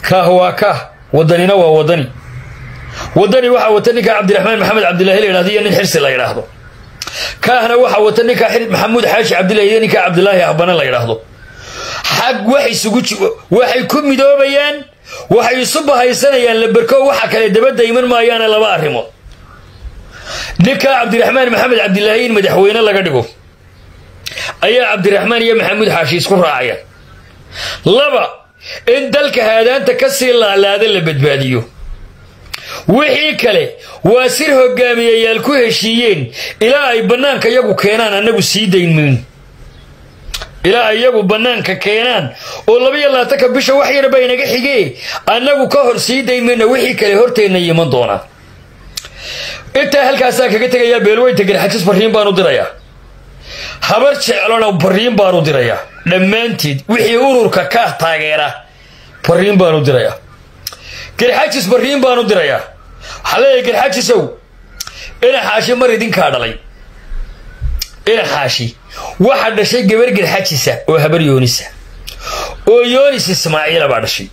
kaah waa kaah wadanina waa wadani wadani waxaa wata ninkaa cabdiraxmaan maxamed cabdillahi la yidhahdo iyo nin xirsi la yidhaahdo kaahna waxaa wata ninkaa maxamuud xaashi cabdillahi iyo ninkaa cabdilaahi ahbane la yidhaahdo xag wax isugu waxay ku midoobayaan waxay isu bahaysanayaan laberko waxa kale dabadda iman maayaana laba arrimood ninkaa cabdiraxmaan maxamed cabdilaahi in madaxweyne laga dhigo ayaa cabdiraxmaan iyo maxamuud xaashi isku raacayaan laba in dalka haadaanta ka sii laalaada la badbaadiyo wixii kale waa sir hogaamiyayaal ku heshiiyeen ilaa ay bannaanka iyagu keenaan annagu sii dayn mayno ilaa ay iyagu bannaanka keenaan oo labaiyo labaatanka bisha wax yarba inaga xigee annagu ka hor sii dayn mayno wixii kale horteenna yiman doonaa intaa halkaasaa kaga tegayaa beelweynta garxajis barriin baan u dirayaa habar jeclona barriin baan u dirayaa dhammaanteed wixii ururka kaah taageera barriin baan u dirayaa garxajis barriin baan u dirayaa waxaa leeyahay garxajisow ina xaashi mar idinkaa dhalay ina xaashi waxaa dhashay gabar garxajisa oo habar yoonisa oo yoonis ismaaciila baa dhashay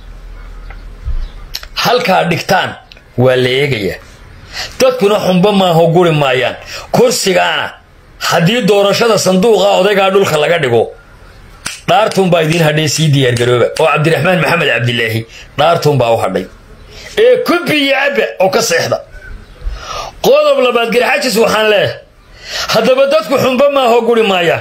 halkaa dhigtaan waa la eegayaa dadkuna xumba maaho guri maayaan kursigaana haddii doorashada sanduuqa odaygaa dhulka laga dhigo dhaartuunbaa idiin hadhay sii diyaargarooba oo cabdiraxmaan maxamed cabdilaahi dhaartuunbaa u hadhay ee kubiyo cabba oo ka seexda qodob labaad garxajis waxaan leeyahay haddaba dadku xumba maaho guri maayaan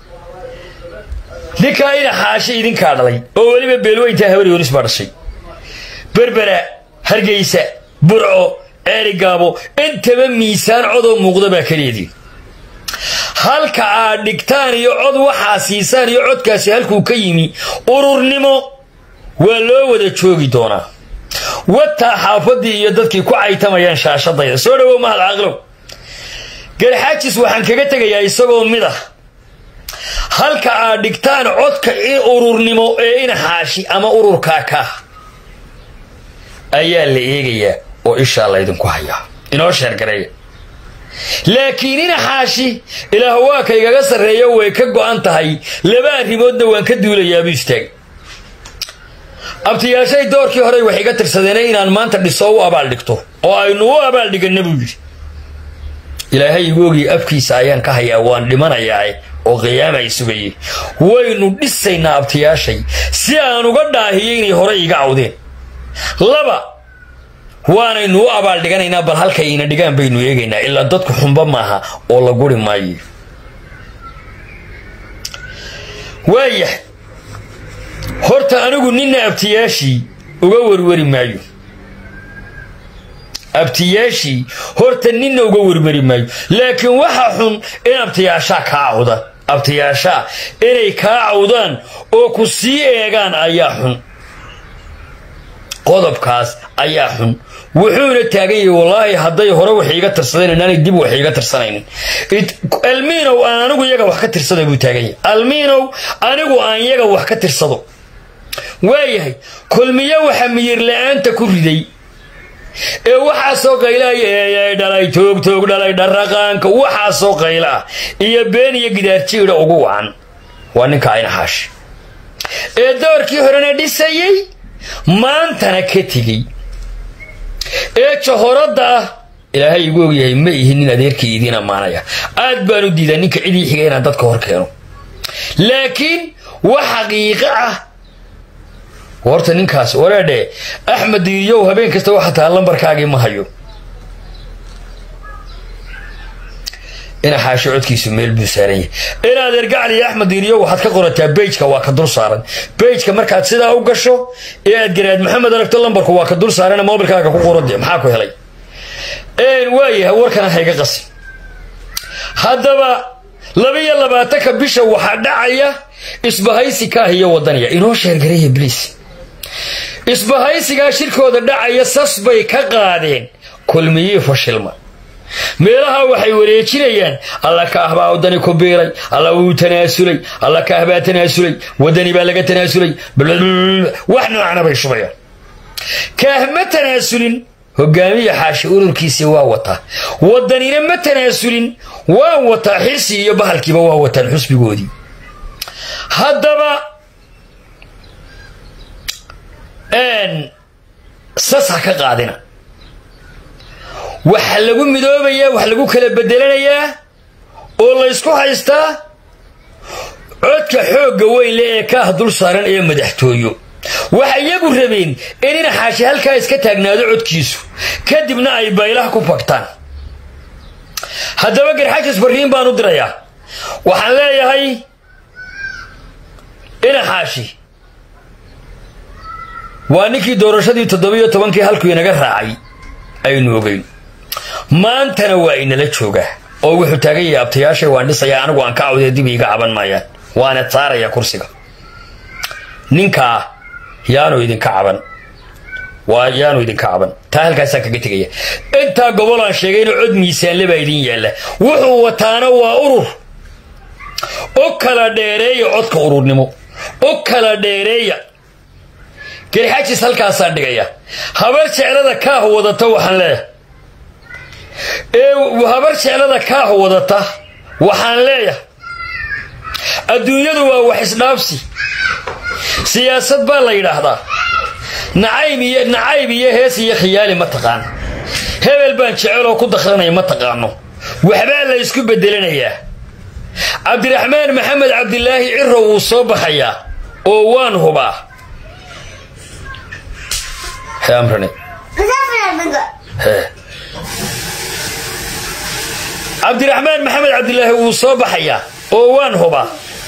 ninkaa ina xaashi idinkaa dhalay oo weliba beelweyntaa habar yoonis baa dhashay berbera hargeysa burco eerigaabo intaba miisaan codoo muuqda baa kaleedii halka aad dhigtaan iyo cod waxaa siisaan iyo codkaasi halkuu ka yimi ururnimo waa loo wada joogi doonaa wataa xaafadii iyo dadkii ku caytamayaan shaashadayda soo dhawow mahad caaqlow garxaajis waxaan kaga tegayaa isagoo mid ah halka aad dhigtaan codka in ururnimo ee ina xaashi ama ururkaa kaah ayaa la eegayaa oo ishaa laydinku hayaa inoo sheergareeya laakiin ina xaashi ilaah waa kaygaga sarreeyo way ka go'an tahay laba arrimoodna waan ka duulayaabuu istaag abtiyaashay doorkii horey wax iga tirsadeena inaan maanta dhiso u abaal dhigto oo aynu u abaal dhiganna buu yidhi ilaahay igoogii afkiisa ayaan ka hayaa waan dhimanayaa oo qiyaama ay sugayey waynu dhisaynaa abtiyaashay si aan uga dhaahiyo inay horey iga cawdeen laba waanaynu u abaal dhiganaynaa bal halkay ina dhigaan baynu eegaynaa ilaa dadku xumba maaha oo la guri maayo waayahay horta anigu ninna abtiyaashii uga werweri maayo abtiyaashii horta ninna uga werweri maayo laakiin waxa xun in abtiyaashaa kaa cawda abtiyaashaa inay kaa cawdaan oo ku sii eegaan ayaa xun qodobkaas ayaa xun wuxuuna taagan yahay wallaahi hadday hore wax iiga tirsadeen inaanay dib wax iiga tirsanaynin almiinow aan anigu iyaga wax ka tirsada buu taagan yahay almiinow anigu aan iyaga wax ka tirsado waayahay kulmiyo waxa miyir la-aanta ku riday ee waxaasoo qaylaya eeyay dhalay toogtoog dhalay dharaqaanka waxaasoo qayla ah iyo been iyo gidaarjiidha ugu wacan waa ninka ayna xaashi ee doorkii horena dhisayey maantana ka tegey ee jahoradda ah ilaahay igu ogyahay ma ihi nin adeerkii idiin ammaanaya aad baan u diidaa ninka cidii xiga inaan dadka hor keeno laakiin wax xaqiiqo ah horta ninkaas wareedhe axmed diiriyow habeen kasta waxa taha lambarkaagii ma hayo ina xaashi codkiisu meel buu saaran yahay inaad ergacli iyo axmed diiriyow waxaad ka qorataa bejka waa ka dul saaran bejka markaad sidaa u gasho ee aad garaad maxamed aragto lambarku waa ka dul saarana mobilkaaga ku qorade maxaa ku helay waayahay warkana hayga qasi haddaba labiyo labaatanka bisha waxaa dhacaya isbahaysi kaah iyo wadaniya inoo sheergareeya bliis isbahaysigaa shirkooda dhacaya sas bay ka qaadeen kulmiyii fashilma meelaha waxay wareejinayaan alla kaah baa wadani ku biiray alla wuu tanaasulay alla kaah baa tanaasulay wadani baa laga tanaasulay wax noocana bay shubayaan kaah ma tanaasulin hogaamiya xaashi ururkiisii waa wataa wadanina ma tanaasulin waa wataa xirsi iyo bahalkiiba waa wataan xusbigoodii haddaba sas ha ka qaadina waxa lagu midoobayaa wax lagu kala bedelanayaa oo laysku haystaa codka xoogga weynle ee kaah dul saaran ee madaxtooyo waxay iyagu rabeen in ina xaashi halkaa iska taagnaado codkiisu kadibna ay baylaha ku fagtaan haddaba garxajis barriin baan u dirayaa waxaan leeyahay ina xaashi waa ninkii doorashadii toddobiyo tobankii halkuu inaga raacay aynu ogeyn maantana waa inala joogaa oo wuxuu taagan yahay abtayaashay waan dhisayaa anigu aan ka cawdee dib iiga caban maayaan waana saaraya kursiga ninkaa yaanu idinka caban waa yaanu idinka caban taa halkaasaan kaga tegaya intaa gobol aan sheegayna cod miisaanle baa idin yaalla wuxuu wataana waa urur u kala dheereeya codka ururnimo u kala dheereeya garxajis halkaasaan dhigaya habar jeclada kaah wadata waxaan leeyahay ee habar jeclada kaah wadata waxaan leeyahay adduunyadu waa wax isdhaafsi siyaasad baa la yidhaahdaa nacayb iyo nacayb iyo hees iyo khiyaali ma taqaan hebel baan jeceloo ku dakranaya ma taqaano waxbaa la ysku bedelanayaa cabdiraxmaan maxamed cabdilaahi ciro wuu soo baxayaa oo waan hubaa amrane cabdiraxmaan maxamed cabdilaahi wuu soo baxayaa oo waan hubaa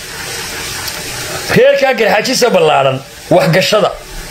reerkaa garxajisa ballaadhan waxgashada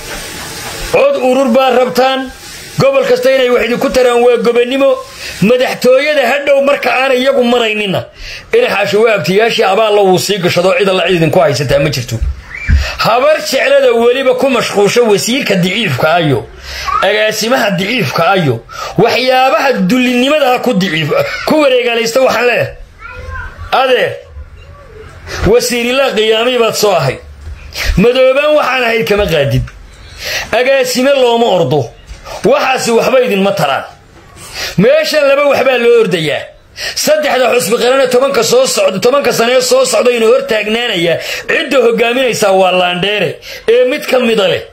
cod urur baa rabtaan gobol kasta inay wax idinku taraan waa gobannimo madaxtooyada hadhow marka aanay iyagu maraynina inaxaashi waa abtiyaashii abaalla wuu sii gashadoo cid alla cid idinku haysataa ma jirto habar jeclada weliba ku mashquusho wasiirka diciifka ayo agaasimaha diciifka ayo waxyaabaha dullinimadaha ku wareegaalaysta waxaan leeyahay adeer wasiirilaa qiyaamii baad soo ahayd madoobaan waxaan ahayd kama qaadid agaasime looma ordo waxaasi waxba idinma taraan meeshan laba waxbaa loo ordayaa saddexda xusbi qarane tobanka soo socda tobanka sanee soo socda inuu hor taagnaanayaa cidda hogaaminaysaa waa laandheere ee mid ka mida leh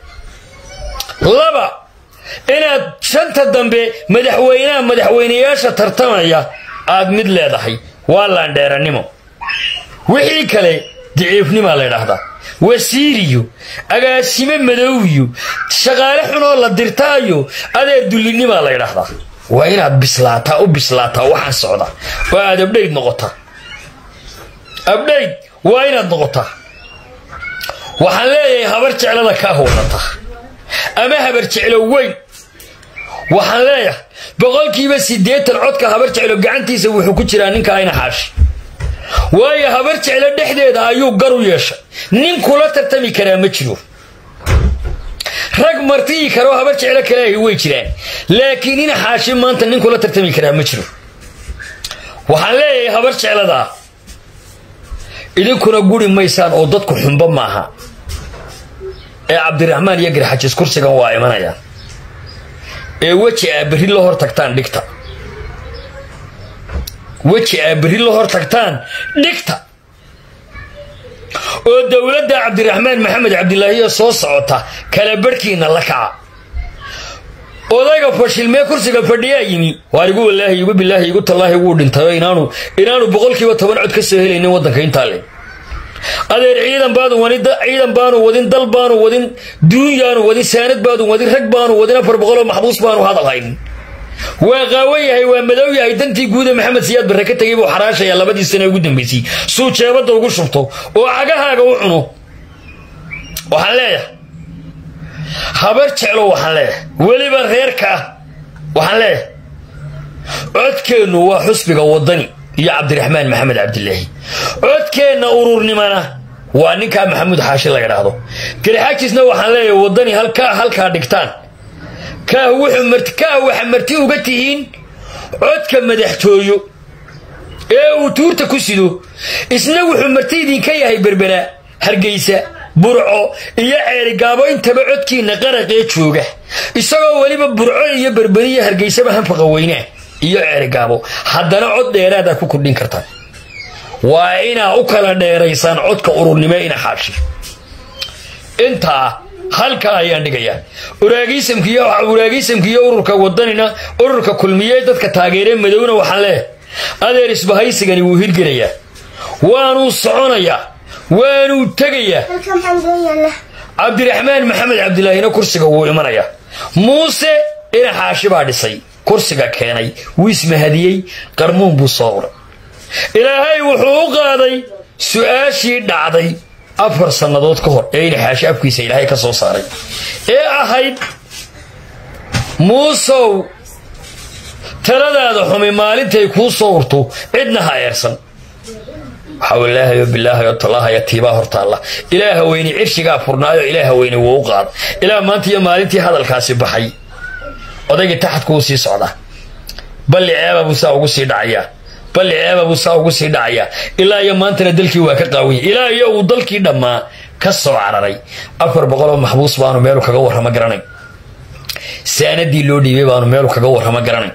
laba inaad shanta dambe madaxweynaha madaxweynayaasha tartamaya aad mid leedahay waa laandheeranimo wixii kale diciifnimaa la ydhaahdaa wasiiriyo agaasime madowyo shaqaale xunoo la dirtaayo adeer dullinimaa la ydhaahdaa waa inaad bislaataa u bislaataa waxaan socda oo aad abdhayd noqotaa abdhayd waa inaad noqotaa waxaan leeyahay habar jeclada kaa howlata ama habar jeclo weyn waxaan leeyahay boqolkiiba siddeetan codka habar jeclo gacantiisa wuxuu ku jiraa ninka ayna xaashi waayo habar jeclo dhexdeeda ayuu gar u yeeshay nin kula tartami karaa ma jiro rag martiyi karoo habar jeclo kaleahi way jiraan laakiin ina xaashi maanta nin kula tartami karaa ma jiro waxaan leeyahay habar jecladaa idinkuna guri maysaan oo dadku xunba maaha ee cabdiraxmaan iyo garxajis kursigan waa imanayaan ee weji aa berri la hor tagtaan dhigta weji aa berri la hor tagtaan dhigta oo dowladda cabdiraxmaan maxamed cabdilaahiya soo socota kala barhkiina la kaca odayga fashilmee kursiga fadhiyaa yimi waar igu walaahi igu bilaahi igu tallaahi wuu dhintayoo inaanu inaanu boqolkiiba toban cod ka soo helaynin waddanka intaa le adeer ciidan baadu wadin ciidan baanu wadin dal baanu wadin duunyaanu wadin saanad baadu wadin rag baanu wadin afar boqoloo maxbuus baanu hadal haynin waa qaawan yahay waa madow yahay dantii guuda maxamed siyaad barre ka tegay buu xaraashayaa labadii sane ugu dambaysay suu jeebadda ugu shubto oo cagahaaga u cuno waxaan leeyahay habar jeclo waxaan leeyahay weliba reerka ah waxaan leeyahay codkeennu waa xusbiga waddani iyo cabdiraxmaan maxamed cabdilaahi codkeenna ururnimana waa ninkaa maxamuud xaashi la ydhaahdo garxajisna waxaan leeyahay waddani halkaa halkaa dhigtaan kaah waxa marti uga tihiin codka madaxtooyo ee uu tuurta ku sido isna wuxuu marti idinka yahay berberaa hargeysa burco iyo ceerigaabo intaba codkiinna qaraqee jooga isagoo weliba burco iyo berberiya hargeysaba hanfaqa weynaa iyo ceerigaabo haddana cod dheeraada ku kordhin kartaan waa inaa u kala dheeraysaan codka ururnimo ina xaashi intaa halkaa ayaan dhigayaa uraagiisamkiiyo uraagiisamkiiyo ururka wadanina ururka kulmiye dadka taageeree madowna waxaan leehay adeer isbahaysigani wuu hirgelayaa waanuu soconayaa waanuu tegayaa cabdiraxmaan maxamed cabdilaahina kursiga wuu imanayaa muuse dhinac xaashi baa dhisay kursiga keenay wuu ismahadiyey qarmuun buu soo uray ilaahay wuxuu u qaaday su-aashii dhacday afar sannadood ka hor ee inaxaashi afkiisa ilaahay ka soo saaray ee ahayd muusow taladaada xumi maalintay kuu soo urto cidna ha eersan waxailaahayo bilaahayo tallahaya tiibaa hortaalla ilaaha weyne cirshigaa furnaayo ilaaha weyne wuu u qaada ilaa maanta iyo maalintii hadalkaasi baxay odaygii taxadku u sii socdaa balli ceeba buu saa ugu sii dhacayaa balli ceeba buu saa ugu sii dhacayaa ilaa iyo maantana dalkii waa ka qaawanya ilaa iyo uu dalkii dhammaa ka soo cararay afar boqoloo maxbuus baanu meelu kaga warramo garanayn saanadii loo dhiibay baanu meelu kaga warramo garanayn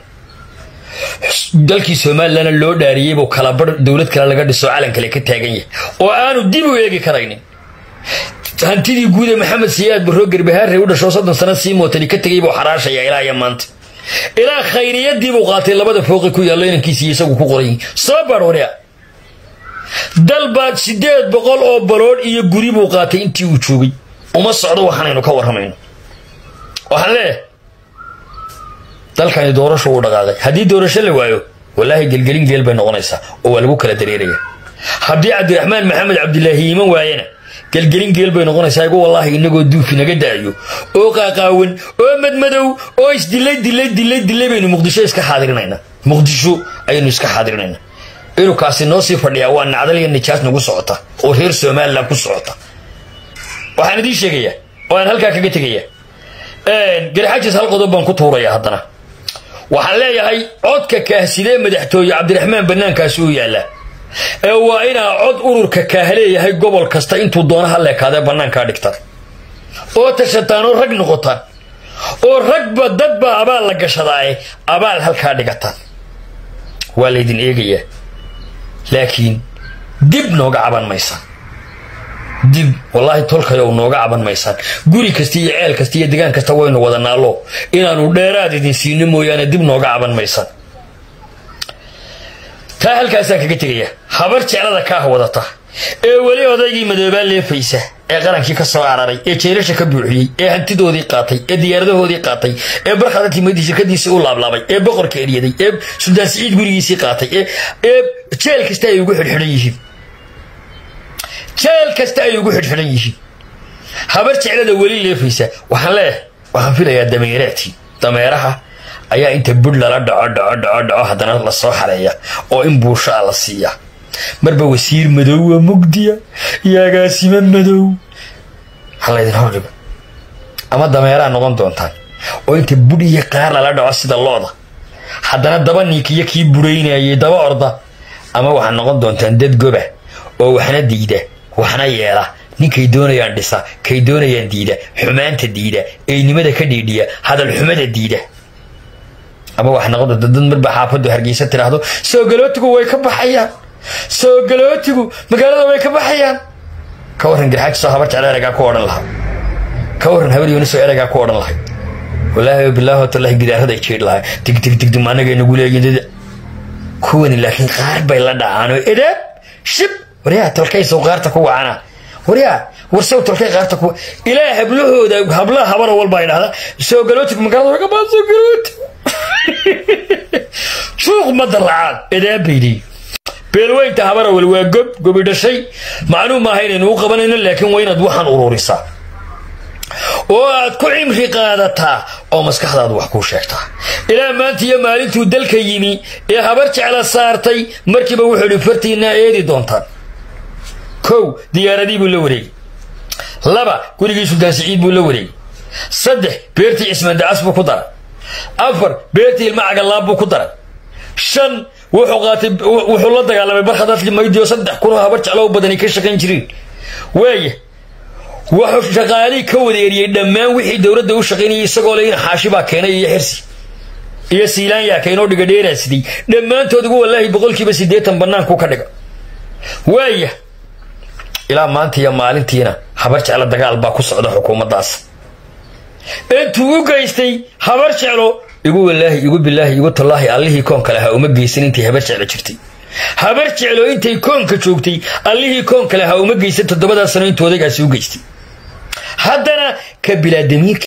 dalkii somalilanna loo dhaariyey buu kalabar dowlad kale laga dhiso calan kale ka taagan yahay oo aanu dib u eegi karaynin hantidii guude maxamed siyaad barroo garbahaarrey u dhashoo soddon sana sii mootani ka tegay buu xaraashaya ilaa iyo maanta ilaa khayriyadii buu qaatay labada fooqi ku yaallo inankiisiiyo isagu ku qoray soo barhoriya dalbaad siddeed boqol oo baloodh iyo guri buu qaatay intii uu joogay uma socdo waxaanaynu ka warramayno waxaan leeyahay dalkani doorasho uu dhaqaaqay haddii doorasho la waayo wallaahi gelgelin geel bay noqonaysaa oo waa lagu kala dareeraya haddii cabdiraxmaan maxamed cabdilaahi iiman waayena gelgelin geel bay noqonaysaa igu wallaahi inagoo duufi naga da'ayo oo qaaqaawan oo madmadow oo isdilay dilay dilay dilay baynu muqdisho iska xaadirinayna muqdisho ayaynu iska xaadirinaynaa inuu kaasi noo sii fadhiyaa waa nacdal iyo nijaas nagu socota oo reer somalilan ku socota waxaan idiin sheegayaa oo aan halkaa kaga tegaya garxajis hal qodob baan ku tuuraya haddana waxaan leeyahay codka kaahsidee madaxtooye cabdiraxmaan bannaankaasi u yaallaa ee waa inaa cod ururka kaah leeyahay gobol kasta intuu doona ha leekaadee bannaankaa dhigtaan oo tashataan oo rag noqotaan oo ragba dadba abaal la gashadaaye abaal halkaa dhigataan waa laydin eegayaa laakiin dib nooga caban maysaan dib wallaahi tolkayow nooga caban maysaan guri kasta iyo ceel kasta iyo degaan kasta waynu wada naallo inaanu dheeraad idin siino mooyaane dib nooga caban maysaan taa halkaasaan kaga tegaya habar jeclada kaah wadata ee weli odaygii madoobaa leefaysa ee qarankii ka soo cararay ee jeerasha ka buuxiyey ee hantidoodii qaatay ee diyaaradahoodii qaatay ee barkhada timadii shirkadiisii u laablaabay ee boqorka eryaday ee suldaan siciid gurigiisii qaatay ee jeel kasta ay ugu xidhxidhan yihiin jeel kasta ay ugu xidhxidhan yihiin habar jeclada weli leefaysa waxaan leeyahay waxaan filayaa dameeraadkii dameeraha ayaa inta budh lala dhaco dhaco dhaco dhaco haddana lasoo xareeya oo in buushaa la siiya marba wasiir madowwa mugdiya iyo agaasimo madow halaydin hordhigo ama dameeraa noqon doontaan oo inta budh iyo qaar lala dhaco sida looda haddana daba ninkiyo kii buraynayay daba orda ama waxaad noqon doontaan dad goba oo waxna diida waxna yeela ninkay doonayaan dhisa kay doonayaan diida xumaanta diida eynimada ka dhiidhiya hadal xumada diida ama waxaa noqon doonta dad marba xaafaddu hargeysa tiraahdo soo galootigu way ka baxayaan soo galootigu magaalada way ka baxayaan ka warran garxaajisoo habar jecla ereygaa ku odhan lahaa ka warran habar yunisoo ereygaa ku odhan lahay wallaahi bilaahi watallahi gidaarada ay jeedh lahay dig dig dig dum annaga nagu leeyihin kuwani laakiin qaar bay la dhacaanoo edaab shib waryaa tolkay sawqaarta ku wacana waryaa warsaw tolkay qaarta ku ilaa hablahooda hablaha habara walba ay dhahda soo galootigu magaalada way ka baxan soo galooti suuq mada lacaad edaabaydi beelweynta habarawel waa gob gobi dhashay macnuu maaha inaynu u qabanayno laakiin waa inaad waxaan ururisaa oo aad ku cimri qaadataa oo maskaxdaadu wax kuu sheegtaa ilaa maanta iyo maalintuu dalka yimi ee habar jecla saartay markiiba wuxuu idhi fartiinaa eedi doontaan kow diyaaradii buu la wareegay laba gurigii sultaan siciid buu la wareegay saddex beertii cismaan dacas buu ku daray afar beertii ilma cagalaab buu ku daray shan wuxuu qaatay wuxuu la dagaalamay barkhadadkii maydi oo saddex kunoo habar jeclo badani ka shaqayn jireen waaya wuxuu shaqaalii ka wadeeriyey dhammaan wixii dowladda u shaqaynayay isagoo le in xaashi baa keenay iyo xirsi iyo siilaan yaa keenoo dhiga dheeraa siday dhammaantood ugu wallaahi boqolkiiba siddeetan bannaanku ka dhiga waaya ilaa maanta iyo maalintiina habar jeclo dagaal baa ku socda xukuumaddaas intuu u geystay habar jeclo igu walaahi igu bilaahi igu tallaahi allihii koonka lahaa uma geysan intay habar jeclo jirtay habar jeclo intay koonka joogtay allihii koonka lahaa uma geysan toddobadaa sano intuu odaygaasi u geystay haddana ka bilaadamiirka